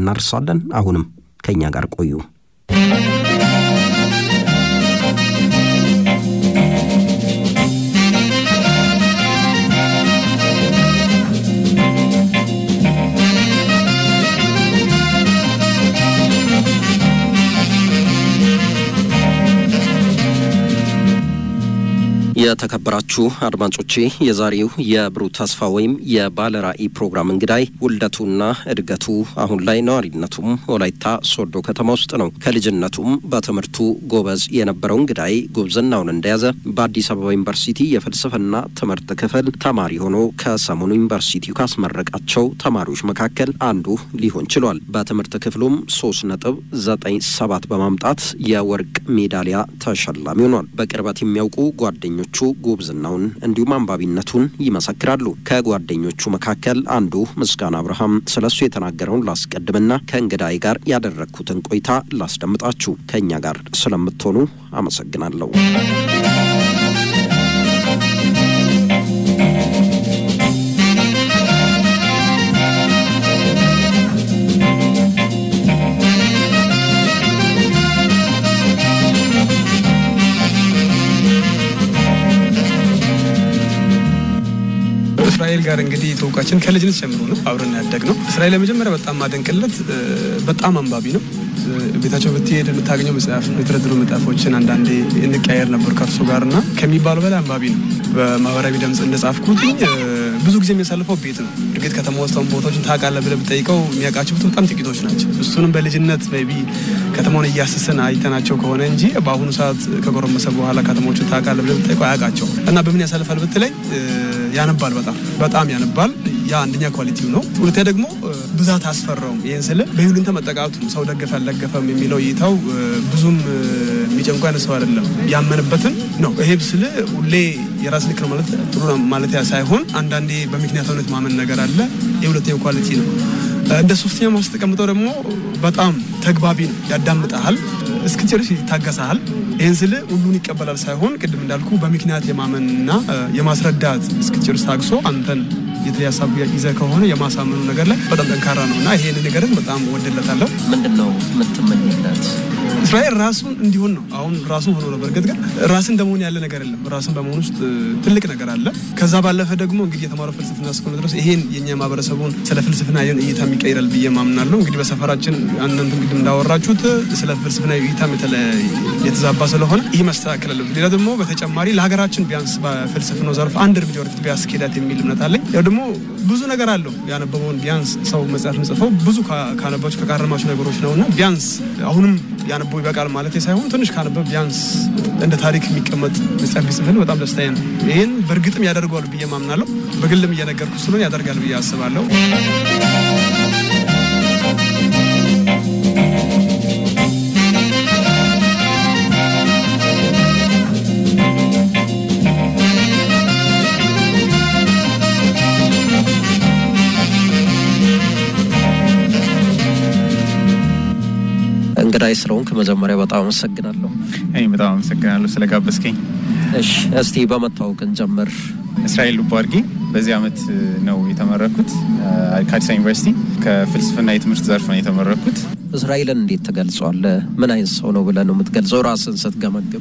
እናርሳለን። አሁንም ከእኛ ጋር ቆዩ። የተከበራችሁ አድማጮቼ የዛሬው የብሩህ ተስፋ ወይም የባለ ራዕይ ፕሮግራም እንግዳይ ውልደቱና እድገቱ አሁን ላይ ነዋሪነቱም ወላይታ ሶዶ ከተማ ውስጥ ነው። ከልጅነቱም በትምህርቱ ጎበዝ የነበረው እንግዳይ ጉብዝናውን እንደያዘ በአዲስ አበባ ዩኒቨርሲቲ የፍልስፍና ትምህርት ክፍል ተማሪ ሆኖ ከሰሞኑ ዩኒቨርሲቲው ካስመረቃቸው ተማሪዎች መካከል አንዱ ሊሆን ችሏል። በትምህርት ክፍሉም ሶስት ነጥብ ዘጠኝ ሰባት በማምጣት የወርቅ ሜዳሊያ ተሸላሚ ሆኗል። በቅርበት የሚያውቁ ጓደኞቹ ጉብዝናውን እንዲሁም አንባቢነቱን ይመሰክራሉ። ከጓደኞቹ መካከል አንዱ ምስጋና አብርሃም ስለሱ የተናገረውን ላስቀድምና ከእንግዳይ ጋር ያደረግኩትን ቆይታ ላስደምጣችሁ። ከእኛ ጋር ስለምትሆኑ አመሰግናለሁ። እስራኤል ጋር እንግዲህ ተውቃችን ከልጅነት ጀምሮ ነው አብረን ያደግ ነው። እስራኤል ለመጀመሪያ በጣም ማደንቅለት በጣም አንባቢ ነው። ቤታቸው ብትሄድ የምታገኘው መጽሐፍ የተደረደሩ መጽሐፎችን አንዳንዴ እንቀያየር ነበር ከእርሱ ጋር እና ከሚባለው በላይ አንባቢ ነው። በማህበራዊ ድምፅ እንደጻፍኩት ብዙ ጊዜ የሚያሳልፈው ቤት ነው። እርግጥ ከተማ ውስጥ ቦታዎችን ታውቃለህ ብለህ ብጠይቀው የሚያውቃቸው በጣም ጥቂቶች ናቸው። እሱንም በልጅነት ቢ ከተማውን እያስስን አይተናቸው ከሆነ እንጂ በአሁኑ ሰዓት ከጎረመሰ በኋላ ከተማዎችን ታውቃለህ ብለህ ብጠይቀው አያውቃቸው እና በምን ያሳልፋል ብትለኝ ያነባል። በጣም በጣም ያነባል። ያ አንደኛ ኳሊቲው ነው። ሁለተኛ ደግሞ ብዛት አስፈራውም። ይህን ስል በይሉኝታ መጠቃቱ ሰው ደገፈ አልደገፈም የሚለው እይታው ብዙም የሚጨንቁ አይነት ሰው አይደለም። ያመንበትን ነው። ይሄ ስል ሁሌ የራስ ልክ ነው ማለት ጥሩ ነው ማለት ሳይሆን አንዳንዴ በምክንያታዊነት ማመን ነገር አለ። የሁለተኛው ኳሊቲ ነው። እንደ ሶስተኛ ማስተቀምጠው ደግሞ በጣም ተግባቢ ነው። ያዳምጠሃል፣ እስክጨርስ ይታገሳሃል። ይህን ስል ሁሉን ይቀበላል ሳይሆን ቅድም እንዳልኩ በምክንያት የማመንና የማስረዳት እስክጨርስ ታግሶ አንተን የተለየ ሀሳብ ይዘህ ከሆነ የማሳመኑ ነገር ላይ በጣም ጠንካራ ነው እና ይሄን ነገርን በጣም ወደለታለሁ። ምንድን ነው የምትመኝለት? እስራኤል ራሱን እንዲሆን ነው። አሁን ራሱን ሆኖ ነው። በእርግጥ ግን ራስን እንደመሆን ያለ ነገር የለም። ራስን በመሆን ውስጥ ትልቅ ነገር አለ። ከዛ ባለፈ ደግሞ እንግዲህ የተማረው ፍልስፍና እስከሆነ ድረስ ይሄን የኛ ማህበረሰቡን ስለ ፍልስፍና ይሆን እይታ የሚቀይራል ብዬ ማምናለሁ። እንግዲህ በሰፈራችን አንዳንድ እንግዲህ እንዳወራችሁት ስለ ፍልስፍና እይታም የተዛባ ስለሆነ ይህ መስተካከል አለበት። ሌላ ደግሞ በተጨማሪ ለሀገራችን ቢያንስ በፍልስፍናው ዘርፍ አንድ እርምጃ ወደፊት ቢያስኬዳት የሚል እምነት አለኝ። ያው ደግሞ ብዙ ነገር አለው ያነበበውን ቢያንስ ሰው መጽሐፍ ምጽፈው ብዙ ካነበባቸው ከቃረማቸው ነገሮች ነው እና ቢያንስ አሁንም ያነበው ይበቃል ማለት ሳይሆን ትንሽ ካነበብ ቢያንስ እንደ ታሪክ የሚቀመጥ መጽሐፍ ቢጽፍል በጣም ደስታዬ ነው። ይህን በእርግጥም ያደርገዋል ብዬ ማምናለሁ። በግልም እየነገርኩ ስለሆነ ያደርጋል ብዬ አስባለሁ። እንግዳይ ስለሆንክ መጀመሪያ በጣም አመሰግናለሁ። እኔ በጣም አመሰግናለሁ ስለጋበዝከኝ። እሺ እስቲ በመታወቅ እንጀምር። እስራኤል ሉቦ አድርጌ በዚህ አመት ነው የተመረኩት ከአዲስ ዩኒቨርሲቲ ከፍልስፍና የትምህርት ዘርፍ ነው የተመረኩት። እስራኤልን እንዴት ትገልጸዋለህ? ምን አይነት ሰው ነው ብለህ ነው የምትገልጸው ራስን ስትገመግም?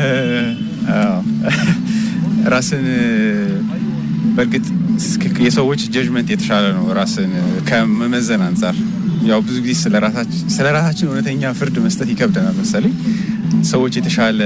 ራስን በእርግጥ የሰዎች ጀጅመንት የተሻለ ነው ራስን ከመመዘን አንጻር ያው ብዙ ጊዜ ስለ ራሳችን እውነተኛ ፍርድ መስጠት ይከብደናል መሰለኝ። ሰዎች የተሻለ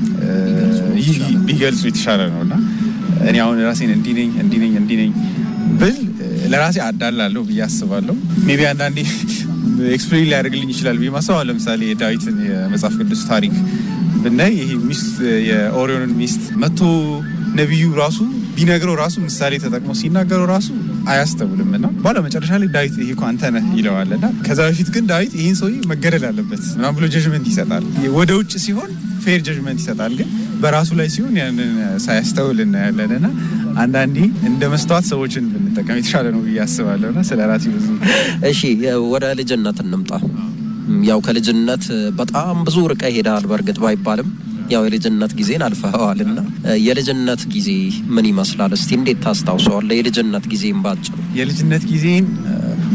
ቢገልጹ የተሻለ ነው እና እኔ አሁን ራሴን እንዲህ ነኝ እንዲህ ነኝ እንዲህ ነኝ ብል ለራሴ አዳላለሁ ብዬ አስባለሁ። ሜቢ አንዳንዴ ኤክስፕሌን ሊያደርግልኝ ይችላል ብዬ ማሰብ። ለምሳሌ የዳዊትን የመጽሐፍ ቅዱስ ታሪክ ብናይ ይሄ ሚስት የኦሪዮንን ሚስት መቶ ነቢዩ ራሱ ቢነግረው ራሱ ምሳሌ ተጠቅሞ ሲናገረው ራሱ አያስተውልም እና በኋላ መጨረሻ ላይ ዳዊት ይሄ እኮ አንተ ነህ ይለዋል እና ከዛ በፊት ግን ዳዊት ይህን ሰውዬ መገደል አለበት ምናምን ብሎ ጀጅመንት ይሰጣል። ወደ ውጭ ሲሆን ፌር ጀጅመንት ይሰጣል፣ ግን በራሱ ላይ ሲሆን ያንን ሳያስተውል እናያለን እና አንዳንዴ እንደ መስተዋት ሰዎችን ብንጠቀም የተሻለ ነው ብዬ አስባለሁ እና ስለ ራሴ ብዙ እሺ፣ ወደ ልጅነት እንምጣ። ያው ከልጅነት በጣም ብዙ ርቀ ሄደሃል በእርግጥ ባይባልም ያው የልጅነት ጊዜን አልፈኸዋል እና የልጅነት ጊዜ ምን ይመስላል? እስቲ እንዴት ታስታውሰዋለህ? የልጅነት ጊዜን ባጭሩ። የልጅነት ጊዜን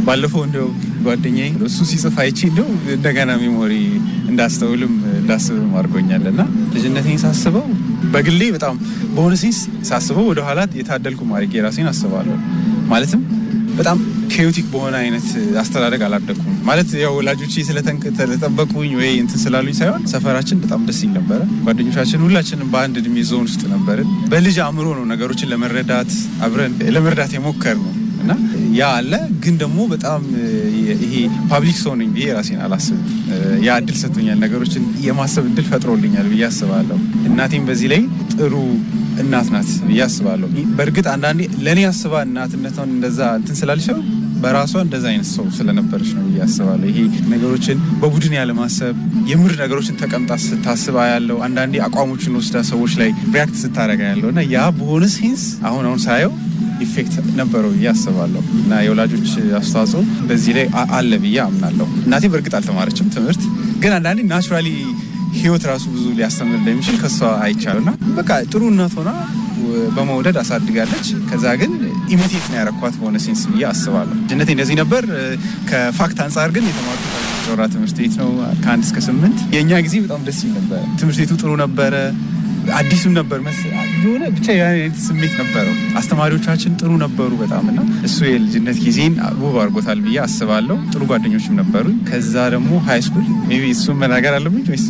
ባለፈው እንደው ጓደኛዬ እሱ ሲጽፍ አይቼ እንደው እንደገና ሜሞሪ እንዳስተውልም እንዳስብም አድርጎኛል እና ልጅነቴን ሳስበው በግሌ በጣም በሆነ ሴንስ ሳስበው ወደኋላ የታደልኩ ማድረግ የራሴን አስባለሁ። ማለትም በጣም ኬዮቲክ በሆነ አይነት አስተዳደግ አላደኩም። ማለት ያው ወላጆቼ ስለተጠበቁኝ ወይ እንትን ስላሉኝ ሳይሆን ሰፈራችን በጣም ደስ ይል ነበረ። ጓደኞቻችን ሁላችንም በአንድ እድሜ ዞን ውስጥ ነበርን። በልጅ አእምሮ ነው ነገሮችን ለመረዳት አብረን ለመረዳት የሞከር ነው እና ያ አለ። ግን ደግሞ በጣም ይሄ ፓብሊክ ሰው ነኝ ብዬ ራሴን አላስብም። ያ እድል ሰጥቶኛል፣ ነገሮችን የማሰብ እድል ፈጥሮልኛል ብዬ አስባለሁ። እናቴም በዚህ ላይ ጥሩ እናት ናት ብዬ አስባለሁ። በእርግጥ አንዳንዴ ለእኔ አስባ እናትነቷን እንደዛ እንትን ስላልሽ በራሷ እንደዛ አይነት ሰው ስለነበረች ነው ብዬ አስባለሁ። ይሄ ነገሮችን በቡድን ያለማሰብ የምር ነገሮችን ተቀምጣ ስታስባ ያለው አንዳንዴ አቋሞችን ወስዳ ሰዎች ላይ ሪያክት ስታደረጋ ያለው እና ያ በሆነ ሴንስ አሁን አሁን ሳየው ኢፌክት ነበረው ብዬ አስባለሁ እና የወላጆች አስተዋጽኦ በዚህ ላይ አለ ብዬ አምናለሁ። እናቴ በእርግጥ አልተማረችም ትምህርት፣ ግን አንዳንዴ ናቹራሊ ህይወት ራሱ ብዙ ሊያስተምር እንደሚችል ከሷ አይቻልና በቃ ጥሩ እናት ሆና በመውደድ አሳድጋለች። ከዛ ግን ኢሚቴት ነው ያረኳት በሆነ ሴንስ ብዬ አስባለሁ። ልጅነቴ እንደዚህ ነበር። ከፋክት አንጻር ግን የተማርኩት ጮራ ትምህርት ቤት ነው ከአንድ እስከ ስምንት። የእኛ ጊዜ በጣም ደስ ይል ነበረ። ትምህርት ቤቱ ጥሩ ነበረ። አዲሱም ነበር የሆነ ብቻ የአይነት ስሜት ነበረው። አስተማሪዎቻችን ጥሩ ነበሩ በጣም እና እሱ የልጅነት ጊዜን ውብ አድርጎታል ብዬ አስባለሁ። ጥሩ ጓደኞችም ነበሩ። ከዛ ደግሞ ሀይ ስኩል ሜይ ቢ እሱም መናገር አለብኝ ወይስ?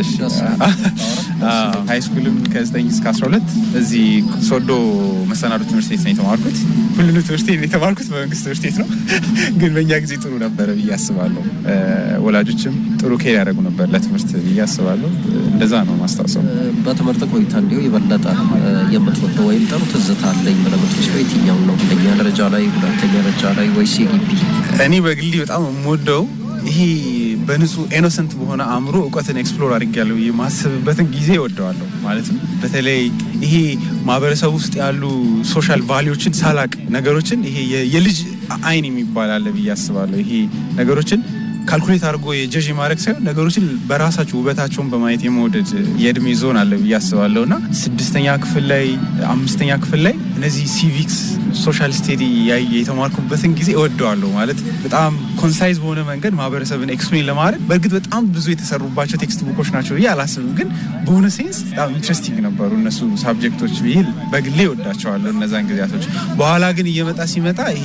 ሀይ ስኩልም ከ9 እስከ 12 እዚህ ሶዶ መሰናዶ ትምህርት ቤት ነው የተማርኩት። ሁሉንም ትምህርት ቤት የተማርኩት በመንግስት ትምህርት ቤት ነው፣ ግን በእኛ ጊዜ ጥሩ ነበረ ብዬ አስባለሁ። ወላጆችም ጥሩ ኬር ያደረጉ ነበር ለትምህርት ብዬ አስባለሁ። እንደዛ ነው ማስታወሰው። በትምህርት ቆይታ እንዲሁ የበለጠ የምትወደው ወይም ጥሩ ትዝታ አለኝ ብለህ የምትወስደው የትኛው ነው? አንደኛ ደረጃ ላይ፣ ሁለተኛ ደረጃ ላይ ወይስ የግቢ? እኔ በግሌ በጣም የምወደው ይሄ በንጹህ ኢኖሰንት በሆነ አእምሮ እውቀትን ኤክስፕሎር አድርጌያለሁ የማስብበትን ጊዜ እወደዋለሁ። ማለትም በተለይ ይሄ ማህበረሰብ ውስጥ ያሉ ሶሻል ቫሊዎችን ሳላቅ ነገሮችን ይሄ የልጅ አይን የሚባል አለ ብዬ አስባለሁ። ይሄ ነገሮችን ካልኩሌት አድርጎ የጀዥ ማድረግ ሳይሆን ነገሮችን በራሳቸው ውበታቸውን በማየት የመውደድ የእድሜ ዞን አለ ብዬ አስባለሁ እና ስድስተኛ ክፍል ላይ አምስተኛ ክፍል ላይ እነዚህ ሲቪክስ ሶሻል ስቴዲ የተማርኩበትን ጊዜ እወደዋለሁ። ማለት በጣም ኮንሳይዝ በሆነ መንገድ ማህበረሰብን ኤክስፕሌን ለማድረግ በእርግጥ በጣም ብዙ የተሰሩባቸው ቴክስት ቡኮች ናቸው ብዬ አላስብም፣ ግን በሆነ ሴንስ በጣም ኢንትረስቲንግ ነበሩ እነሱ ሳብጀክቶች ብዬ በግሌ እወዳቸዋለሁ እነዛን ጊዜያቶች። በኋላ ግን እየመጣ ሲመጣ ይሄ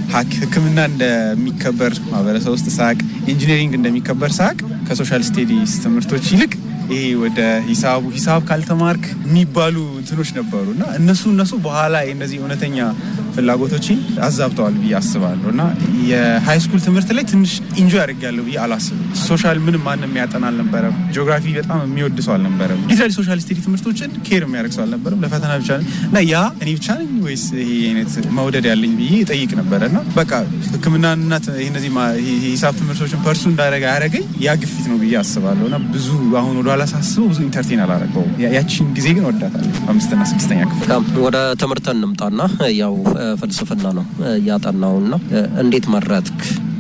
ሕክምና እንደሚከበር ማህበረሰብ ውስጥ ሳቅ ኢንጂነሪንግ እንደሚከበር ሳቅ ከሶሻል ስቴዲስ ትምህርቶች ይልቅ ይሄ ወደ ሂሳቡ ሂሳብ ካልተማርክ የሚባሉ እንትኖች ነበሩ እና እነሱ እነሱ በኋላ እነዚህ እውነተኛ ፍላጎቶችን አዛብተዋል ብዬ አስባለሁ እና የሃይ ስኩል ትምህርት ላይ ትንሽ ኢንጆይ አድርጌያለሁ ብዬ አላስብም። ሶሻል ምንም ማንም የሚያጠና አልነበረም። ጂኦግራፊ በጣም የሚወድ ሰው አልነበረም። ሊትራሊ ሶሻል ስቴዲ ትምህርቶች ኬር የሚያደርግ ሰው አልነበረም። ለፈተና ብቻ እና ያ እኔ ብቻ ነኝ ወይስ ይሄ አይነት መውደድ ያለኝ ብዬ ጠይቅ ነበረ እና በቃ ሕክምናና እነዚህ ሂሳብ ትምህርቶችን ፐርሱ እንዳደረገ ያደረገኝ ያ ግፊት ነው ብዬ አስባለሁ እና ብዙ አሁን ወደ ኋላ ሳስበው ብዙ ኢንተርቴን አላደረገው። ያቺን ጊዜ ግን ወዳታለሁ። አምስትና ስድስተኛ ክፍል ወደ ትምህርት እንምጣና ያው ፍልስፍና ነው ያጠናውና እንዴት መረጥክ?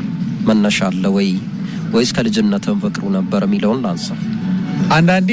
መነሻ አለ ወይ ወይስ ከልጅነትም ፍቅሩ ነበር የሚለውን ላንሳ። አንዳንዴ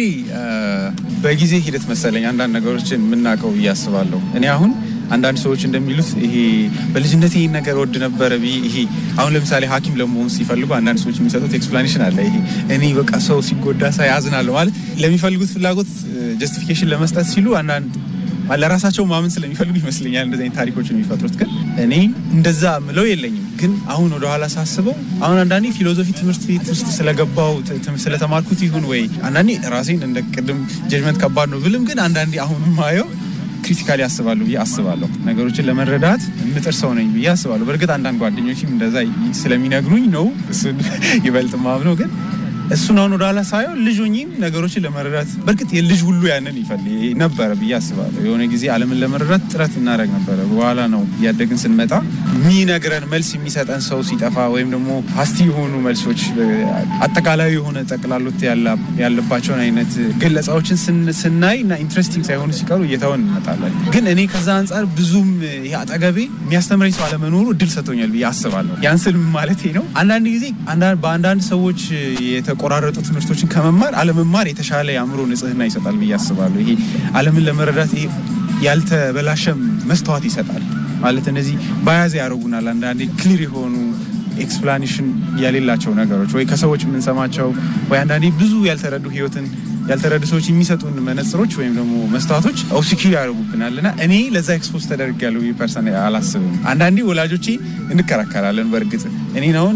በጊዜ ሂደት መሰለኝ አንዳንድ ነገሮችን የምናውቀው ብዬ አስባለሁ። እኔ አሁን አንዳንድ ሰዎች እንደሚሉት ይሄ በልጅነት ይህን ነገር ወድ ነበረ ብዬ ይሄ አሁን ለምሳሌ ሐኪም ለመሆን ሲፈልጉ አንዳንድ ሰዎች የሚሰጡት ኤክስፕላኔሽን አለ። ይሄ እኔ በቃ ሰው ሲጎዳ ሳይ ያዝናለሁ ማለት ለሚፈልጉት ፍላጎት ጀስቲፊኬሽን ለመስጠት ሲሉ አንዳንድ ለራሳቸው ማመን ስለሚፈልጉ ይመስለኛል እንደዚህ አይነት ታሪኮችን የሚፈጥሩት። ግን እኔ እንደዛ ምለው የለኝም። ግን አሁን ወደኋላ ሳስበው አሁን አንዳንዴ ፊሎዞፊ ትምህርት ቤት ውስጥ ስለገባው ስለተማርኩት ይሁን ወይ አንዳንዴ ራሴን እንደ ቅድም ጀጅመንት ከባድ ነው ብልም፣ ግን አንዳንዴ አሁን ማየው ክሪቲካሊ አስባለሁ ብዬ አስባለሁ። ነገሮችን ለመረዳት የምጥር ሰው ነኝ ብዬ አስባለሁ። በእርግጥ አንዳንድ ጓደኞችም እንደዛ ስለሚነግሩኝ ነው እሱን ይበልጥ ማምነው ግን እሱን አሁን ወደኋላ ሳየው ልጅ ሆኜም ነገሮችን ለመረዳት በእርግጥ የልጅ ሁሉ ያንን ይፈልግ ነበረ ብዬ አስባለሁ። የሆነ ጊዜ ዓለምን ለመረዳት ጥረት እናደርግ ነበረ። በኋላ ነው እያደግን ስንመጣ የሚነግረን መልስ የሚሰጠን ሰው ሲጠፋ ወይም ደግሞ ሀስቲ የሆኑ መልሶች አጠቃላይ የሆነ ጠቅላሎት ያለባቸውን አይነት ገለጻዎችን ስናይ እና ኢንትረስቲንግ ሳይሆኑ ሲቀሩ እየተውን እንመጣለን። ግን እኔ ከዛ አንጻር ብዙም ይሄ አጠገቤ የሚያስተምረኝ ሰው አለመኖሩ እድል ሰጥቶኛል ብዬ አስባለሁ። ያን ስል ማለት ነው አንዳንድ ጊዜ በአንዳንድ ሰዎች የተቆራረጡ ትምህርቶችን ከመማር አለመማር የተሻለ የአእምሮ ንጽህና ይሰጣል ብዬ አስባለሁ። ይሄ ዓለምን ለመረዳት ይሄ ያልተበላሸም መስተዋት ይሰጣል ማለት እነዚህ በያዘ ያደርጉናል። አንዳንዴ ክሊር የሆኑ ኤክስፕላኔሽን የሌላቸው ነገሮች ወይ ከሰዎች የምንሰማቸው ወይ አንዳንዴ ብዙ ያልተረዱ ህይወትን ያልተረዱ ሰዎች የሚሰጡን መነጽሮች ወይም ደግሞ መስተዋቶች ኦብሲኪር ያደርጉብናል እና እኔ ለዛ ኤክስፖዝ ተደርጊያለሁ ብዬ ፐርሰን አላስብም። አንዳንዴ ወላጆቼ እንከራከራለን። በእርግጥ እኔን አሁን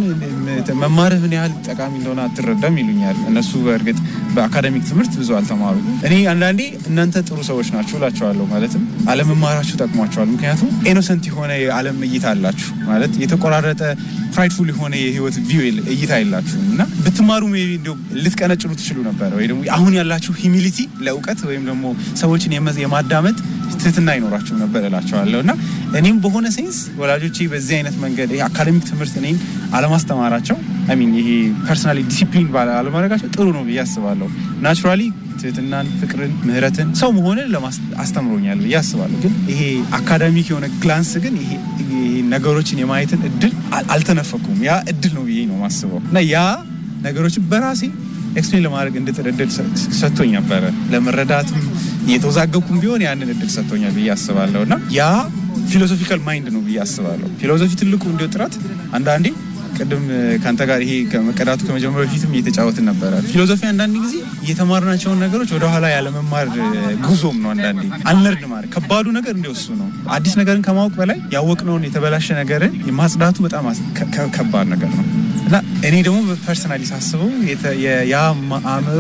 መማርህ ምን ያህል ጠቃሚ እንደሆነ አትረዳም ይሉኛል። እነሱ በእርግጥ በአካደሚክ ትምህርት ብዙ አልተማሩ። እኔ አንዳንዴ እናንተ ጥሩ ሰዎች ናችሁ እላቸዋለሁ። ማለትም አለመማራችሁ ጠቅሟቸዋል። ምክንያቱም ኢኖሰንት የሆነ የዓለም እይታ አላችሁ ማለት የተቆራረጠ ፍራይድፉል የሆነ የህይወት ቪው እይታ የላችሁም እና ብትማሩ ሜይ ቢ እንዲያው ልትቀነጭሉ ትችሉ ነበረ ወይ ደግሞ አሁን ያላችሁ ሂሚሊቲ ለእውቀት ወይም ደግሞ ሰዎችን የመ- የማዳመጥ ትህትና አይኖራችሁ ነበር እላቸዋለሁ እና እኔም በሆነ ሴንስ ወላጆቼ በዚህ አይነት መንገድ ይሄ አካደሚክ ትምህርት እኔን አለማስተማራቸው ሚን ይሄ ፐርሰናሊ ዲሲፕሊን አለማድረጋቸው ጥሩ ነው ብዬ አስባለሁ። ናቹራሊ ትህትናን፣ ፍቅርን፣ ምህረትን ሰው መሆንን ለማስ- አስተምሮኛል ብዬ አስባለሁ። ግን ይሄ አካዳሚክ የሆነ ግላንስ ግን ይሄ ይሄ ነገሮችን የማየትን እድል አል- አልተነፈኩም። ያ እድል ነው ብዬ ነው ማስበው እና ያ ነገሮችን በራሴ ኤክስፕሌን ለማድረግ እንድጥር እድል ሰ- ሰጥቶኝ ነበረ። ለመረዳትም እየተወዛገብኩም ቢሆን ያንን እድል ሰጥቶኛል ብዬ አስባለሁ እና ያ ፊሎሶፊካል ማይንድ ነው ብዬ አስባለሁ። ፊሎሶፊ ትልቁ እንዲው ጥረት አንዳንዴ ቅድም ከአንተ ጋር ይሄ ከመቀዳቱ ከመጀመሪያ በፊትም እየተጫወትን ነበረ። ፊሎሶፊ አንዳንድ ጊዜ የተማርናቸውን ነገሮች ወደኋላ ያለመማር ጉዞም ነው። አንዳንዴ አንለርድ ማለት ከባዱ ነገር እንዲወሱ ነው። አዲስ ነገርን ከማወቅ በላይ ያወቅነውን የተበላሸ ነገርን የማጽዳቱ በጣም አስ- ከ- ከ- ከባድ ነገር ነው እና እኔ ደግሞ ፐርሰናሊ ሳስበው የተ- የ- ያ ማ- አእምሮ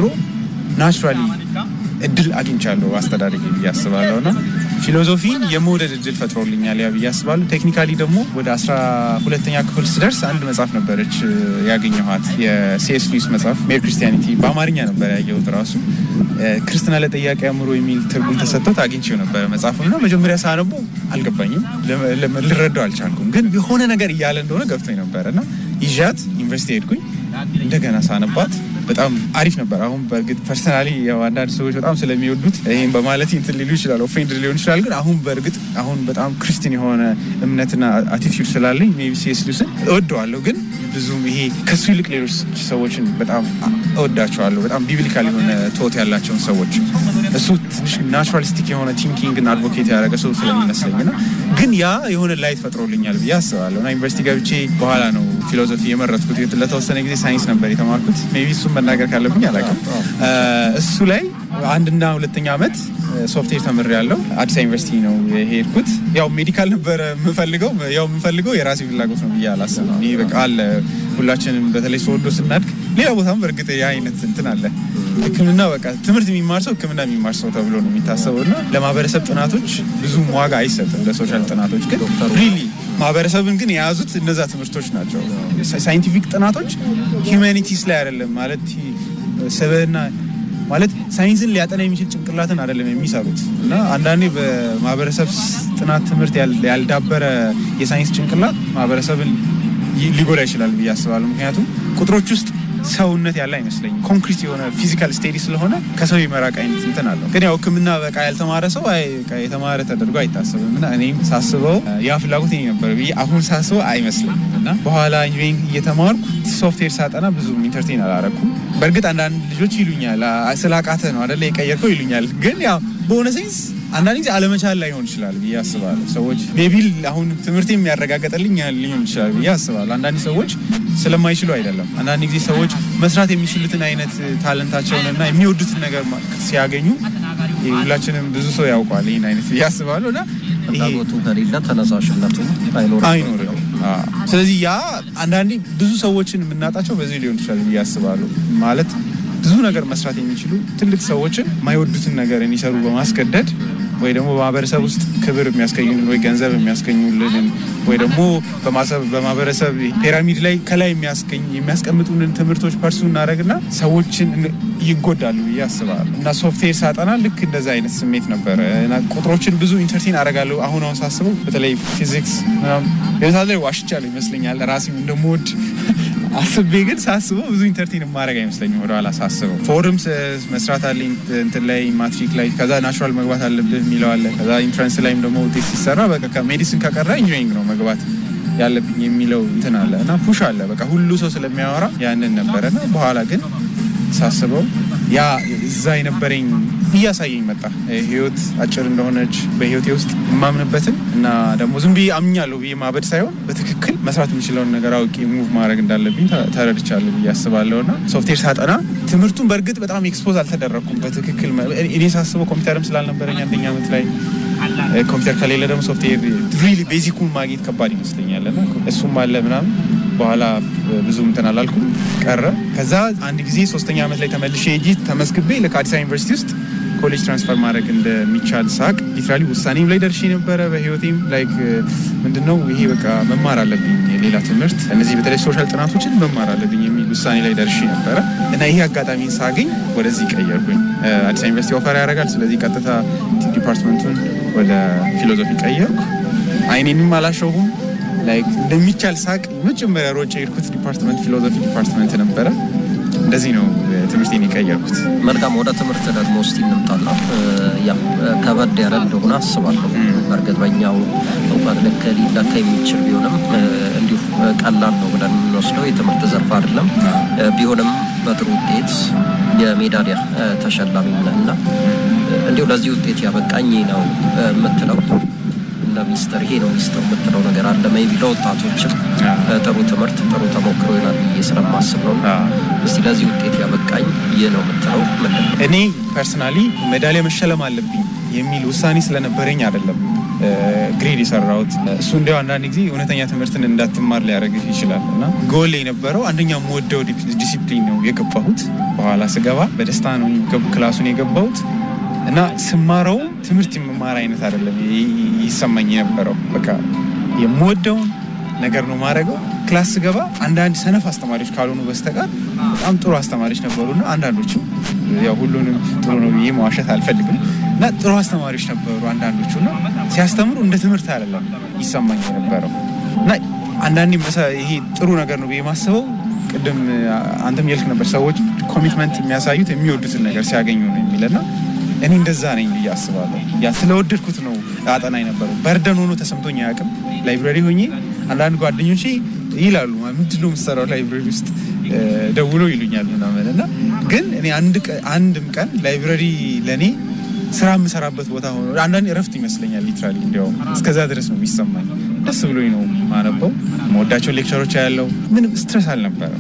ናቹራሊ እድል አግኝቻለሁ አስተዳደግ ብዬ አስባለሁ እና ፊሎዞፊን የመውደድ እድል ፈጥሮልኛል ያ ብዬ አስባለሁ። ቴክኒካሊ ደግሞ ወደ አስራ ሁለተኛ ክፍል ስደርስ አንድ መጽሐፍ ነበረች እ፣ ያገኘኋት የሲኤስ ሉዊስ መጽሐፍ ሜር ክርስቲያኒቲ በአማርኛ ነበር ያየሁት ራሱ እ፣ ክርስትና ለጠያቂ አእምሮ የሚል ትርጉም ተሰጥቶት አግኝቼው ነበረ መጽሐፉ እና መጀመሪያ ሳነበው አልገባኝም፣ ለ- ለ- ልረዳው አልቻልኩም። ግን የሆነ ነገር እያለ እንደሆነ ገብቶኝ ነበረ እና ይዣት ዩኒቨርሲቲ ሄድኩኝ እንደገና ሳነባት በጣም አሪፍ ነበር። አሁን በእርግጥ ፐርሰናሊ ያው አንዳንድ ሰዎች በጣም ስለሚወዱት ይህም በማለት እንትን ሊሉ ይችላል፣ ኦፌንድ ሊሆን ይችላል። ግን አሁን በእርግጥ አሁን በጣም ክርስቲያን የሆነ እምነትና አቲቲዩድ ስላለኝ ሜይ ቢ ሲኤስ ሉዊስን እወደዋለሁ። ግን ብዙም ይሄ ከሱ ይልቅ ሌሎች ሰዎችን በጣም እወዳቸዋለሁ። በጣም ቢብሊካል የሆነ ቶት ያላቸውን ሰዎች እሱ ትንሽ ናቹራሊስቲክ የሆነ ቲንኪንግን አድቮኬት ያደረገ ሰው ስለሚመስለኝ ና ግን ያ የሆነ ላይት ፈጥሮልኛል ብዬ አስባለሁ እና ዩኒቨርሲቲ ገብቼ በኋላ ነው ፊሎዞፊ የመረጥኩት። ለተወሰነ ጊዜ ሳይንስ ነበር የተማርኩት። ሜይ ቢ እሱን መናገር ካለብኝ አላውቅም። እሱ ላይ አንድና ሁለተኛ ዓመት ሶፍትዌር ተምር ያለው አዲስ ዩኒቨርሲቲ ነው የሄድኩት። ያው ሜዲካል ነበረ የምፈልገው ያው የምፈልገው የራሴ ፍላጎት ነው ብዬ አላስብም። ይህ በቃ አለ ሁላችንም በተለይ ሰወዶ ስናድግ ሌላ ቦታም በእርግጥ ያ አይነት እንትን አለ። ሕክምና በቃ ትምህርት የሚማር ሰው ሕክምና የሚማር ሰው ተብሎ ነው የሚታሰበው እና ለማህበረሰብ ጥናቶች ብዙም ዋጋ አይሰጥም። ለሶሻል ጥናቶች ግን ሪሊ ማህበረሰብን ግን የያዙት እነዛ ትምህርቶች ናቸው። ሳይንቲፊክ ጥናቶች ሂውማኒቲስ ላይ አይደለም ማለት ስብህና ማለት ሳይንስን ሊያጠና የሚችል ጭንቅላትን አይደለም የሚሰሩት እና አንዳንዴ በማህበረሰብ ጥናት ትምህርት ያልዳበረ የሳይንስ ጭንቅላት ማህበረሰብን ሊጎዳ ይችላል ብዬ አስባለሁ። ምክንያቱም ቁጥሮች ውስጥ ሰውነት ያለ አይመስለኝም። ኮንክሪት የሆነ ፊዚካል ስቴዲ ስለሆነ ከሰው የመራቅ አይነት እንትን አለው። ግን ያው ሕክምና በቃ ያልተማረ ሰው የተማረ ተደርጎ አይታሰብም እና እኔም ሳስበው ያ ፍላጎት ነበር ብዬ አሁን ሳስበው አይመስለኝም እና በኋላ ኢንጂኒሪንግ እየተማርኩ ሶፍትዌር ሳጠና ብዙ ኢንተርቴን አላረኩም። በእርግጥ አንዳንድ ልጆች ይሉኛል ስላቃተ ነው አደለ የቀየርከው ይሉኛል። ግን ያው በሆነ ሴንስ አንዳንድ ጊዜ አለመቻል ላይሆን ይችላል ብዬ አስባለሁ። ሰዎች ሜቢል አሁን ትምህርት የሚያረጋገጠልኝ ሊሆን ይችላል ብዬ አስባለሁ። አንዳንድ ሰዎች ስለማይችሉ አይደለም። አንዳንድ ጊዜ ሰዎች መስራት የሚችሉትን አይነት ታለንታቸውንና የሚወዱትን ነገር ሲያገኙ ሁላችንም ብዙ ሰው ያውቋል ይህን አይነት ብዬ አስባለሁ እና ፍላጎቱ ከሌለ ተነሳሽነቱ አይኖርም አይኖርም። ስለዚህ ያ አንዳንዴ ብዙ ሰዎችን የምናጣቸው በዚህ ሊሆን ይችላል ብዬ አስባለሁ ማለት ብዙ ነገር መስራት የሚችሉ ትልቅ ሰዎችን የማይወዱትን ነገር እንዲሰሩ በማስገደድ ወይ ደግሞ በማህበረሰብ ውስጥ ክብር የሚያስገኙልን ወይ ገንዘብ የሚያስገኙልንን ወይ ደግሞ በማህበረሰብ ፒራሚድ ላይ ከላይ የሚያስቀምጡንን ትምህርቶች ፐርሱ እናደረግና ሰዎችን ይጎዳሉ ብዬ አስባለሁ። እና ሶፍትዌር ሳጠና ልክ እንደዛ አይነት ስሜት ነበረ። ቁጥሮችን ብዙ ኢንተርቴን አደርጋለሁ። አሁን አሁን ሳስበው በተለይ ፊዚክስ ምናምን ላይ ዋሽቻለሁ ይመስለኛል ራሴም እንደምወድ አስቤ ግን ሳስበው ብዙ ኢንተርቴን ማድረግ አይመስለኝም። ወደኋላ ሳስበው ፎርም መስራት አለኝ እንትን ላይ ማትሪክ ላይ ከዛ ናቹራል መግባት አለብህ የሚለው አለ። ከዛ ኢንትራንስ ላይም ደግሞ ውጤት ሲሰራ በቃ ሜዲሲን ከቀረ ኢንጂኒሪንግ ነው መግባት ያለብኝ የሚለው እንትን አለ እና ፑሽ አለ። በቃ ሁሉ ሰው ስለሚያወራ ያንን ነበረ እና በኋላ ግን ሳስበው ያ እዛ የነበረኝ እያሳየኝ መጣ። ህይወት አጭር እንደሆነች በህይወቴ ውስጥ የማምንበትን እና ደግሞ ዝም ብዬ አምኛለሁ ብዬ ማበድ ሳይሆን በትክክል መስራት የምችለውን ነገር አውቄ ሙቭ ማድረግ እንዳለብኝ ተረድቻለሁ ብዬ አስባለሁ እና ሶፍትዌር ሳጠና ትምህርቱን በእርግጥ በጣም ኤክስፖዝ አልተደረግኩም በትክክል እኔ ሳስበው ኮምፒውተርም ስላልነበረኝ አንደኛ ዓመት ላይ ኮምፒውተር ከሌለ ደግሞ ሶፍትዌር ሪሊ ቤዚኩን ማግኘት ከባድ ይመስለኛል እና እሱም አለ ምናምን በኋላ ብዙ እንትን አላልኩም ቀረ። ከዛ አንድ ጊዜ ሶስተኛ ዓመት ላይ ተመልሼ ሄጂ ተመዝግቤ ለአዲስ አበባ ዩኒቨርሲቲ ውስጥ ኮሌጅ ትራንስፈር ማድረግ እንደሚቻል ሳቅ ሊትራሊ ውሳኔም ላይ ደርሼ ነበረ። በህይወቴም ላይክ ምንድነው ይሄ በቃ መማር አለብኝ ሌላ ትምህርት እነዚህ በተለይ ሶሻል ጥናቶችን መማር አለብኝ የሚል ውሳኔ ላይ ደርሼ ነበረ እና ይሄ አጋጣሚን ሳገኝ ወደዚህ ቀየርኩኝ። አዲስ አበባ ዩኒቨርሲቲ ኦፈር ያደርጋል። ስለዚህ ቀጥታ ዲፓርትመንቱን ወደ ፊሎዞፊ ቀየርኩ። አይኔንም አላሸሁም። ላይክ እንደሚቻል ሳቅ መጀመሪያ ሮጬ የሄድኩት ዲፓርትመንት ፊሎዞፊ ዲፓርትመንት ነበረ። እንደዚህ ነው ትምህርቴን የቀየርኩት። መልካም ወደ ትምህርት ደግሞ ውስጥ እንምጣና ያው ከበድ ያለ እንደሆነ አስባለሁ። በእርግጥ በኛው እውቀት ልክ ሊለካ የሚችል ቢሆንም እንዲሁ ቀላል ነው ብለን የምንወስደው የትምህርት ዘርፍ አይደለም። ቢሆንም በጥሩ ውጤት የሜዳሊያ ተሸላሚ ነህና እንዲሁ ለዚህ ውጤት ያበቃኝ ነው የምትለው ሚስጥር ይሄ ነው ሚስጥር የምትለው ነገር አለ ሜይ ቢ ለወጣቶችም ጥሩ ትምህርት ጥሩ ተሞክሮ ይሆናል ብዬ ስለማስብ ነው። እስቲ ለዚህ ውጤት ያበቃኝ ይህ ነው የምትለው ምንድን ነው? እኔ ፐርሰናሊ ሜዳሊያ መሸለም አለብኝ የሚል ውሳኔ ስለነበረኝ አይደለም ግሬድ የሰራሁት። እሱ እንዲያው አንዳንድ ጊዜ እውነተኛ ትምህርትን እንዳትማር ሊያደርግህ ይችላል እና ጎል የነበረው አንደኛ የምወደው ዲሲፕሊን ነው የገባሁት። በኋላ ስገባ በደስታ ነው ክላሱን የገባሁት እና ስማረው ትምህርት የምማር አይነት አይደለም ይሰማኝ የነበረው። በቃ የምወደውን ነገር ነው ማድረገው። ክላስ ስገባ አንዳንድ ሰነፍ አስተማሪዎች ካልሆኑ በስተቀር በጣም ጥሩ አስተማሪዎች ነበሩና አንዳንዶቹ ያው ሁሉንም ጥሩ ነው ብዬ መዋሸት አልፈልግም እና ጥሩ አስተማሪዎች ነበሩ አንዳንዶቹ እና ሲያስተምሩ እንደ ትምህርት አይደለም ይሰማኝ የነበረው እና አንዳንዴ ይሄ ጥሩ ነገር ነው ብዬ ማስበው ቅድም አንተም የልክ ነበር ሰዎች ኮሚትመንት የሚያሳዩት የሚወዱትን ነገር ሲያገኙ ነው የሚልና እኔ እንደዛ ነኝ ብዬ አስባለሁ። ያ ስለወደድኩት ነው አጠና የነበረው። በርደን ሆኖ ተሰምቶኝ አያውቅም። ላይብረሪ ሆኜ አንዳንድ ጓደኞቼ ይላሉ ምንድን ነው የምትሰራው ላይብረሪ ውስጥ ደውሎ ይሉኛል ምናምን እና ግን እኔ አንድም ቀን ላይብረሪ ለእኔ ስራ የምሰራበት ቦታ ሆኖ አንዳንድ እረፍት ይመስለኛል። ሊትራሊ እንዲያውም እስከዛ ድረስ ነው የሚሰማኝ። ደስ ብሎኝ ነው ማነበው። መወዳቸውን ሌክቸሮች ያለው ምንም ስትረስ አልነበረም።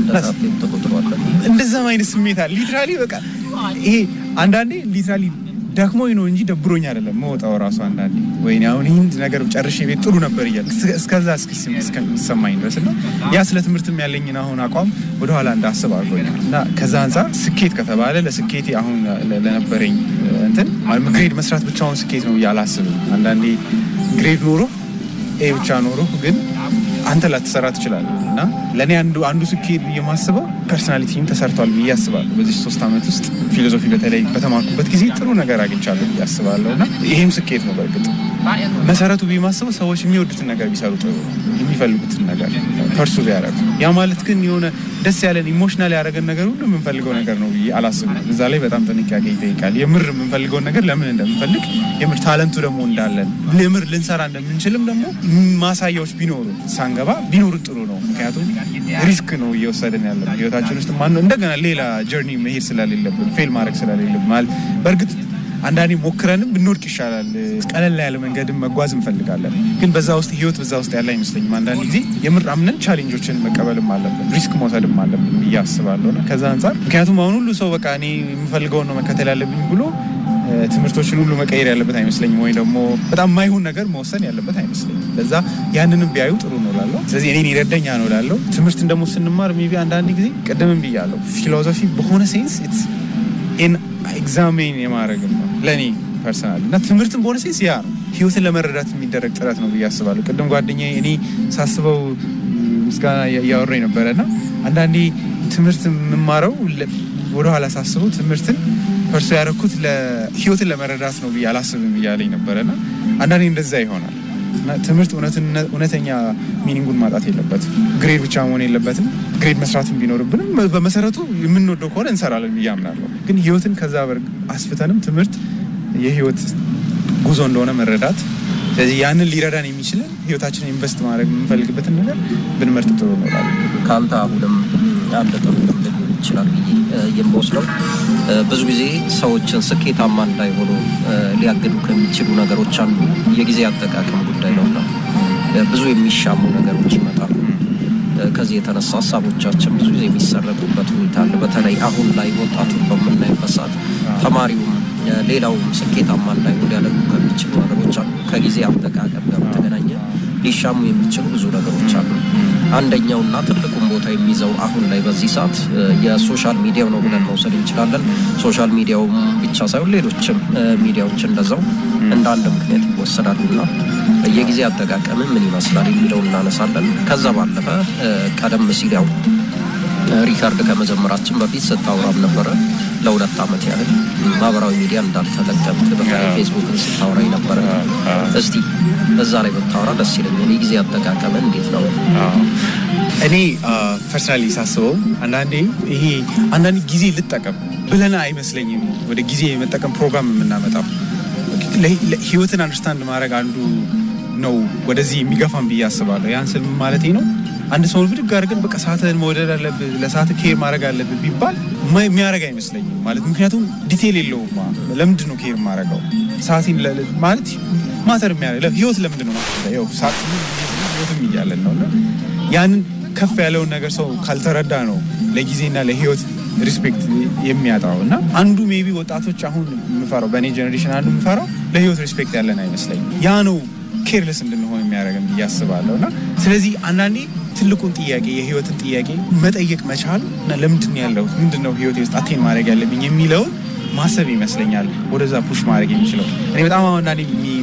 እንደዛም አይነት ስሜት አለ ሊትራሊ በቃ ይሄ አንዳንዴ ሊትራሊ ደክሞኝ ነው እንጂ ደብሮኝ አይደለም መወጣው ራሱ አንዳንዴ ወይ አሁን ይህን ነገር ጨርሼ ቤት ጥሩ ነበር እያል እስከዛ እስከሚሰማኝ ድረስ እና ያ ስለ ትምህርትም ያለኝን አሁን አቋም ወደኋላ እንዳስብ አድርጎኛል እና ከዛ አንጻር ስኬት ከተባለ ለስኬቴ አሁን ለነበረኝ እንትን ግሬድ መስራት ብቻውን ስኬት ነው አላስብም። አንዳንዴ ግሬድ ኖሮ ኤ ብቻ ኖሮ ግን አንተ ላትሰራ ትችላለህ እና ለእኔ አንዱ አንዱ ስኬት ብዬ የማስበው ፐርሶናሊቲም ተሰርቷል ብዬ አስባለሁ። በዚህ ሶስት ዓመት ውስጥ ፊሎዞፊ በተለይ በተማርኩበት ጊዜ ጥሩ ነገር አግኝቻለሁ ብዬ አስባለሁ እና ይሄም ስኬት ነው። በእርግጥ መሰረቱ ብዬ የማስበው ሰዎች የሚወዱትን ነገር ቢሰሩ ጥሩ፣ የሚፈልጉትን ነገር ፐርሱ ቢያደርጉ። ያ ማለት ግን የሆነ ደስ ያለን ኢሞሽናል ያደረገን ነገር ሁሉ የምንፈልገው ነገር ነው ብዬ አላስብም። እዛ ላይ በጣም ጥንቃቄ ይጠይቃል። የምር የምንፈልገውን ነገር ለምን እንደምንፈልግ የምር ታለንቱ ደግሞ እንዳለን የምር ልንሰራ እንደምንችልም ደግሞ ማሳያዎች ቢኖሩ ሳንገባ ቢኖሩ ጥሩ ነው። ምክንያቱም ሪስክ ነው እየወሰድን ያለ ህይወታችን ውስጥ ማነው እንደገና ሌላ ጀርኒ መሄድ ስለሌለብን ፌል ማድረግ ስለሌለብን ማለት በእርግጥ አንዳንዴ ሞክረንም ብንወድቅ ይሻላል። ቀለል ያለ መንገድን መጓዝ እንፈልጋለን፣ ግን በዛ ውስጥ ህይወት በዛ ውስጥ ያለ አይመስለኝም። አንዳንድ ጊዜ የምር አምነን ቻሌንጆችን መቀበልም አለብን፣ ሪስክ መውሰድም አለብን ብዬ አስባለሁ። እና ከዛ አንጻር ምክንያቱም አሁን ሁሉ ሰው በቃ እኔ የምፈልገውን ነው መከተል ያለብኝ ብሎ ትምህርቶችን ሁሉ መቀየር ያለበት አይመስለኝም፣ ወይ ደግሞ በጣም የማይሆን ነገር መወሰን ያለበት አይመስለኝም። ለዛ ያንንም ቢያዩ ጥሩ ነው ላለው። ስለዚህ እኔን ይረዳኛ ነው ላለው። ትምህርትን ደግሞ ስንማር ሜይ ቢ አንዳንድ ጊዜ ቅድምም ብያለሁ፣ ፊሎዞፊ በሆነ ሴንስ ኤግዛሜን የማድረግ ነው ለእኔ ፐርሰናል እና ትምህርትን በሆነ ሴንስ ያ ነው ህይወትን ለመረዳት የሚደረግ ጥረት ነው ብዬ አስባለሁ። ቅድም ጓደኛዬ እኔ ሳስበው ምስጋና እያወራኝ ነበረ እና አንዳንዴ ትምህርት የምማረው ወደኋላ ሳስበው ትምህርትን ፐርሶ ያደረኩት ህይወትን ለመረዳት ነው ብዬ አላስብም እያለኝ ነበረ እና አንዳንዴ እንደዛ ይሆናል እና ትምህርት እውነተኛ ሚኒንጉን ማጣት የለበትም። ግሬድ ብቻ መሆን የለበትም። ግሬድ መስራትን ቢኖርብንም በመሰረቱ የምንወደው ከሆነ እንሰራለን ብዬ አምናለሁ። ግን ህይወትን ከዛ አስፍተንም ትምህርት የህይወት ጉዞ እንደሆነ መረዳት፣ ስለዚህ ያንን ሊረዳን የሚችልን ህይወታችንን ኢንቨስት ማድረግ የምንፈልግበትን ነገር ብንመርጥ ጥሩ ነው እላለሁ። ከአንተ አሁንም አንድ ጥሩ ልምድ ሊሆን ይችላል ብዬ የምወስደው ብዙ ጊዜ ሰዎችን ስኬታማ እንዳይሆኑ ሊያግዱ ከሚችሉ ነገሮች አንዱ የጊዜ አጠቃቀም ጉዳይ ነውና ብዙ የሚሻሙ ነገሮች ይመጣሉ። ከዚህ የተነሳ ሀሳቦቻችን ብዙ ጊዜ የሚሰረቁበት ሁኔታ አለ። በተለይ አሁን ላይ ወጣቱን በምናይበት ሰዓት ተማሪውም ሌላውም ስኬታማ እንዳይሆን ሊያደርጉ ከሚችሉ ነገሮች አሉ። ከጊዜ አጠቃቀም ጋር በተገናኘ ሊሻሙ የሚችሉ ብዙ ነገሮች አሉ። አንደኛውና ትልቁን ቦታ የሚይዘው አሁን ላይ በዚህ ሰዓት የሶሻል ሚዲያው ነው ብለን መውሰድ እንችላለን። ሶሻል ሚዲያውም ብቻ ሳይሆን ሌሎችም ሚዲያዎች እንደዛው እንደ አንድ ምክንያት ይወሰዳሉና የጊዜ አጠቃቀም ምን ይመስላል የሚለው እናነሳለን። ከዛ ባለፈ ቀደም ሲል ያው ሪካርድ ከመጀመራችን በፊት ስታወራም ነበረ ለሁለት ዓመት ያህል ማህበራዊ ሚዲያ እንዳልተጠቀምክ በተለይ ፌስቡክን ስታወራ ነበረ። እስቲ እዛ ላይ ብታወራ ደስ ይለኛል። የጊዜ አጠቃቀም እንዴት ነው? እኔ ፐርሰናሊ ሳስበው አንዳንዴ ይሄ አንዳንድ ጊዜ ልጠቀም ብለን አይመስለኝም ወደ ጊዜ የመጠቀም ፕሮግራም የምናመጣው ህይወትን አንደርስታንድ ማድረግ አንዱ ነው ወደዚህ የሚገፋን ብዬ አስባለሁ። ያን ስል ማለት ነው አንድ ሰውን ብድግ አድርገን በቃ ሰዓትህን መውደድ አለብህ፣ ለሰዓት ኬር ማድረግ አለብህ ቢባል የሚያደርግ አይመስለኝም። ማለት ምክንያቱም ዲቴል የለውም። ለምንድን ነው ኬር ማድረገው ሰዓቴን ማለት ማተር የሚያደርግ ህይወት ለምንድን ነው ሰዓት ህይወትም እያለን ነው እና ያንን ከፍ ያለውን ነገር ሰው ካልተረዳ ነው ለጊዜና ለህይወት ሪስፔክት የሚያጣው እና አንዱ ሜቢ ወጣቶች አሁን የምፈራው በእኔ ጀኔሬሽን አንዱ የምፈራው ለህይወት ሪስፔክት ያለን አይመስለኝም። ያ ነው ኬርለስ እንድንሆን የሚያደርገን ብዬ አስባለሁ። እና ስለዚህ አንዳንዴ ትልቁን ጥያቄ የህይወትን ጥያቄ መጠየቅ መቻል እና ለምንድን ያለሁት ምንድን ነው ህይወቴ ውስጥ አቴን ማድረግ ያለብኝ የሚለውን ማሰብ ይመስለኛል ወደዛ ፑሽ ማድረግ የሚችለው። እኔ በጣም አንዳንዴ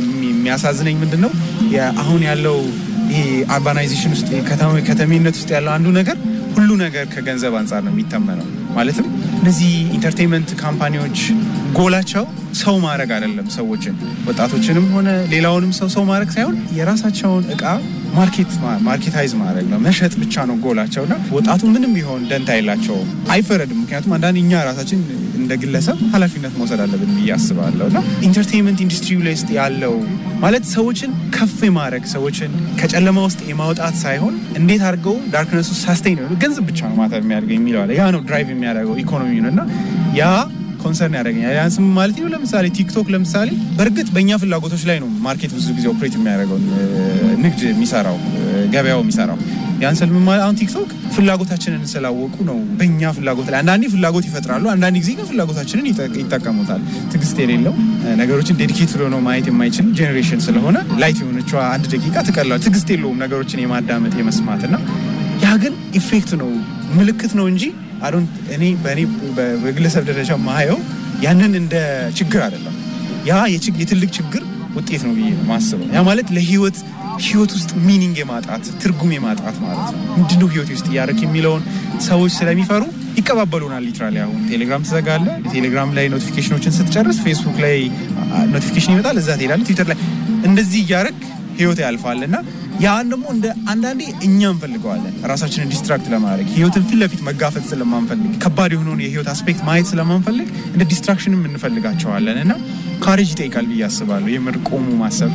የሚያሳዝነኝ ምንድን ነው አሁን ያለው ይሄ አርባናይዜሽን ውስጥ ከተሜነት ውስጥ ያለው አንዱ ነገር ሁሉ ነገር ከገንዘብ አንጻር ነው የሚተመነው። ማለትም እነዚህ ኢንተርቴንመንት ካምፓኒዎች ጎላቸው ሰው ማድረግ አይደለም፣ ሰዎችን ወጣቶችንም ሆነ ሌላውንም ሰው ሰው ማድረግ ሳይሆን የራሳቸውን እቃ ማርኬት ማርኬታይዝ ማድረግ ነው፣ መሸጥ ብቻ ነው ጎላቸው እና ወጣቱ ምንም ቢሆን ደንታ የላቸውም። አይፈረድም። ምክንያቱም አንዳንድ እኛ ራሳችን እንደ ግለሰብ ኃላፊነት መውሰድ አለብን ብዬ አስባለሁ እና ኢንተርቴንመንት ኢንዱስትሪ ላይ ውስጥ ያለው ማለት ሰዎችን ከፍ የማድረግ ሰዎችን ከጨለማ ውስጥ የማውጣት ሳይሆን እንዴት አድርገው ዳርክነስ ውስጥ ሳስቴን ገንዘብ ብቻ ነው ማተር የሚያደርገው የሚለው አለ። ያ ነው ድራይቭ የሚያደርገው ኢኮኖሚውን እና ያ ኮንሰርን ያደረገኛል። ያን ስም ማለት ነው። ለምሳሌ ቲክቶክ ለምሳሌ በእርግጥ በእኛ ፍላጎቶች ላይ ነው ማርኬት ብዙ ጊዜ ኦፕሬት የሚያደርገው ንግድ የሚሰራው ገበያው የሚሰራው ያን ስል ማለት አሁን ቲክቶክ ፍላጎታችንን ስላወቁ ነው በእኛ ፍላጎት ላይ አንዳንዴ ፍላጎት ይፈጥራሉ፣ አንዳንድ ጊዜ ግን ፍላጎታችንን ይጠቀሙታል። ትዕግስት የሌለው ነገሮችን ዴዲኬት ብሎ ነው ማየት የማይችል ጄኔሬሽን ስለሆነ ላይት የሆነችዋ አንድ ደቂቃ ትቀላለች። ትዕግስት የለውም ነገሮችን የማዳመጥ የመስማት እና ያ ግን ኢፌክት ነው ምልክት ነው እንጂ አሁን እኔ በእኔ በግለሰብ ደረጃ ማየው ያንን እንደ ችግር አይደለም። ያ የትልቅ ችግር ውጤት ነው ብዬ ነው ማስበው። ያ ማለት ለህይወት ህይወት ውስጥ ሚኒንግ የማጣት ትርጉም የማጣት ማለት ነው። ምንድነው ህይወት ውስጥ እያደረክ የሚለውን ሰዎች ስለሚፈሩ ይቀባበሉናል። ሊትራሊ አሁን ቴሌግራም ትዘጋለ። ቴሌግራም ላይ ኖቲፊኬሽኖችን ስትጨርስ ፌስቡክ ላይ ኖቲፊኬሽን ይመጣል፣ እዛ ትሄዳለ። ትዊተር ላይ እንደዚህ እያደረግ ህይወት ያልፋል እና ያን ደግሞ እንደ አንዳንዴ እኛ እንፈልገዋለን ራሳችንን ዲስትራክት ለማድረግ ህይወትን ፊት ለፊት መጋፈጥ ስለማንፈልግ ከባድ የሆነውን የህይወት አስፔክት ማየት ስለማንፈልግ እንደ ዲስትራክሽንም እንፈልጋቸዋለን እና ካሬጅ ይጠይቃል ብዬ አስባለሁ። የምር ቆሙ ማሰብ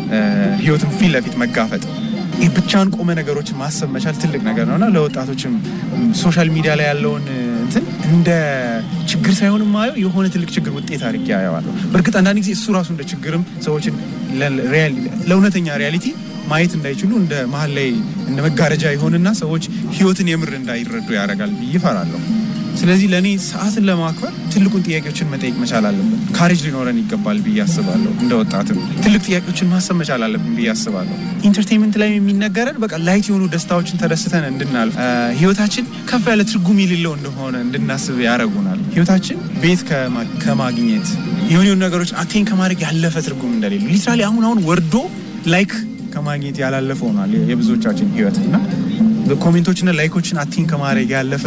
ህይወትን ፊት ለፊት መጋፈጥ ብቻን ቆመ ነገሮችን ማሰብ መቻል ትልቅ ነገር ነው እና ለወጣቶችም ሶሻል ሚዲያ ላይ ያለውን እንትን እንደ ችግር ሳይሆን ማየው የሆነ ትልቅ ችግር ውጤት አድርጌ ያየዋለሁ። በእርግጥ አንዳንድ ጊዜ እሱ ራሱ እንደ ችግርም ሰዎችን ለእውነተኛ ሪያሊቲ ማየት እንዳይችሉ እንደ መሀል ላይ እንደ መጋረጃ ይሆንና ሰዎች ህይወትን የምር እንዳይረዱ ያደርጋል ብዬ እፈራለሁ። ስለዚህ ለእኔ ሰዓትን ለማክበር ትልቁን ጥያቄዎችን መጠየቅ መቻል አለብን። ካሬጅ ሊኖረን ይገባል ብዬ አስባለሁ። እንደ ወጣትም ትልቅ ጥያቄዎችን ማሰብ መቻል አለብን ብዬ አስባለሁ። ኢንተርቴንመንት ላይ የሚነገረን በቃ ላይት የሆኑ ደስታዎችን ተደስተን እንድናልፍ ህይወታችን ከፍ ያለ ትርጉም የሌለው እንደሆነ እንድናስብ ያደርጉናል። ህይወታችን ቤት ከማግኘት የሆኑ የሆኑ ነገሮች አቴን ከማድረግ ያለፈ ትርጉም እንደሌለው ሊትራሊ አሁን አሁን ወርዶ ላይክ ከማግኘት ያላለፈ ሆኗል የብዙዎቻችን ህይወት እና ኮሜንቶችና ላይኮችን አቲን ከማድረግ ያለፈ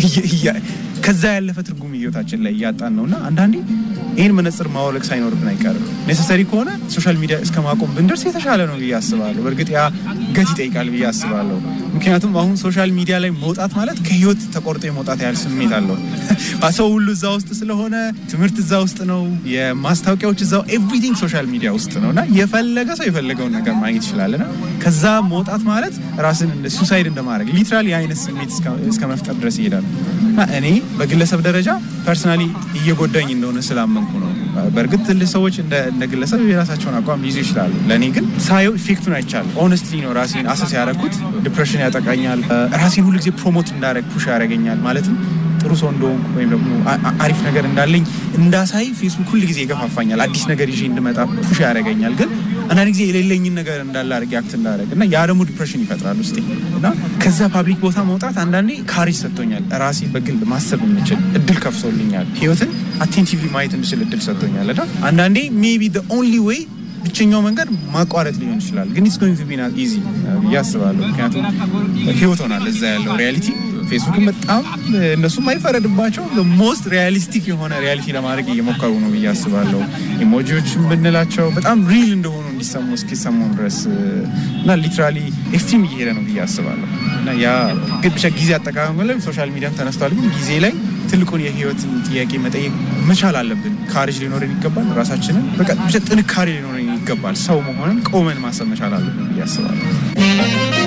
ከዛ ያለፈ ትርጉም ህይወታችን ላይ እያጣን ነው እና አንዳንዴ ይህን መነጽር ማወለቅ ሳይኖርብን አይቀርም። ኔሰሰሪ ከሆነ ሶሻል ሚዲያ እስከ ማቆም ብንደርስ የተሻለ ነው ብዬ አስባለሁ። በእርግጥ ያ ገት ይጠይቃል ብዬ አስባለሁ። ምክንያቱም አሁን ሶሻል ሚዲያ ላይ መውጣት ማለት ከህይወት ተቆርጦ የመውጣት ያህል ስሜት አለው። ሰው ሁሉ እዛ ውስጥ ስለሆነ ትምህርት እዛ ውስጥ ነው፣ የማስታወቂያዎች እዛው ኤቭሪቲንግ ሶሻል ሚዲያ ውስጥ ነው እና የፈለገ ሰው የፈለገውን ነገር ማግኘት ይችላል እና ከዛ መውጣት ማለት ራስን ሱሳይድ እንደማድረግ ሊትራሊ የአይነት ስሜት እስከ መፍጠር ድረስ ይሄዳል። እና እኔ በግለሰብ ደረጃ ፐርሰናሊ እየጎዳኝ እንደሆነ ስላመንኩ ነው። በእርግጥ ትልቅ ሰዎች እንደ ግለሰብ የራሳቸውን አቋም ሊይዙ ይችላሉ። ለእኔ ግን ሳየው ኢፌክቱን አይቻል ኦነስትሊ ነው ራሴን አሰስ ያደረኩት። ዲፕሬሽን ያጠቃኛል። ራሴን ሁሉ ጊዜ ፕሮሞት እንዳደረግ ፑሽ ያደረገኛል ማለትም ጥሩ ሰው እንደሆንኩ ወይም ደግሞ አሪፍ ነገር እንዳለኝ እንዳሳይ ፌስቡክ ሁል ጊዜ ይገፋፋኛል። አዲስ ነገር ይዤ እንድመጣ ፑሽ ያደረገኛል። ግን አንዳንድ ጊዜ የሌለኝን ነገር እንዳለ አድርጌ አክት እንዳደረግ እና ያ ደግሞ ዲፕሬሽን ይፈጥራል ውስጤ እና ከዛ ፓብሊክ ቦታ መውጣት አንዳንዴ ካሬጅ ሰጥቶኛል። ራሴ በግል ማሰብ የምችል እድል ከፍቶልኛል። ህይወትን አቴንቲቭሊ ማየት እንድችል እድል ሰጥቶኛል እና አንዳንዴ ሜቢ ኦንሊ ዌይ ብቸኛው መንገድ ማቋረጥ ሊሆን ይችላል። ግን ኢትስ ጎይንግ ቱ ቢ ናት ኢዚ ብዬ አስባለሁ። ምክንያቱም ህይወት ሆናል እዛ ያለው ሪያሊቲ ፌስቡክን በጣም እነሱም አይፈረድባቸው ሞስት ሪያሊስቲክ የሆነ ሪያሊቲ ለማድረግ እየሞከሩ ነው ብዬ አስባለሁ። ኢሞጂዎችን ብንላቸው በጣም ሪል እንደሆኑ እንዲሰሙ እስኪሰሙን ድረስ እና ሊትራሊ ኤክስትሪም እየሄደ ነው ብዬ አስባለሁ እና ያ ግን ብቻ ጊዜ አጠቃቀም ላይ ሶሻል ሚዲያም ተነስቷል። ግን ጊዜ ላይ ትልቁን የህይወትን ጥያቄ መጠየቅ መቻል አለብን። ካሬጅ ሊኖረን ይገባል። ራሳችንን በቃ ብቻ ጥንካሬ ሊኖረን ይገባል። ሰው መሆንን ቆመን ማሰብ መቻል አለብን ብዬ አስባለሁ።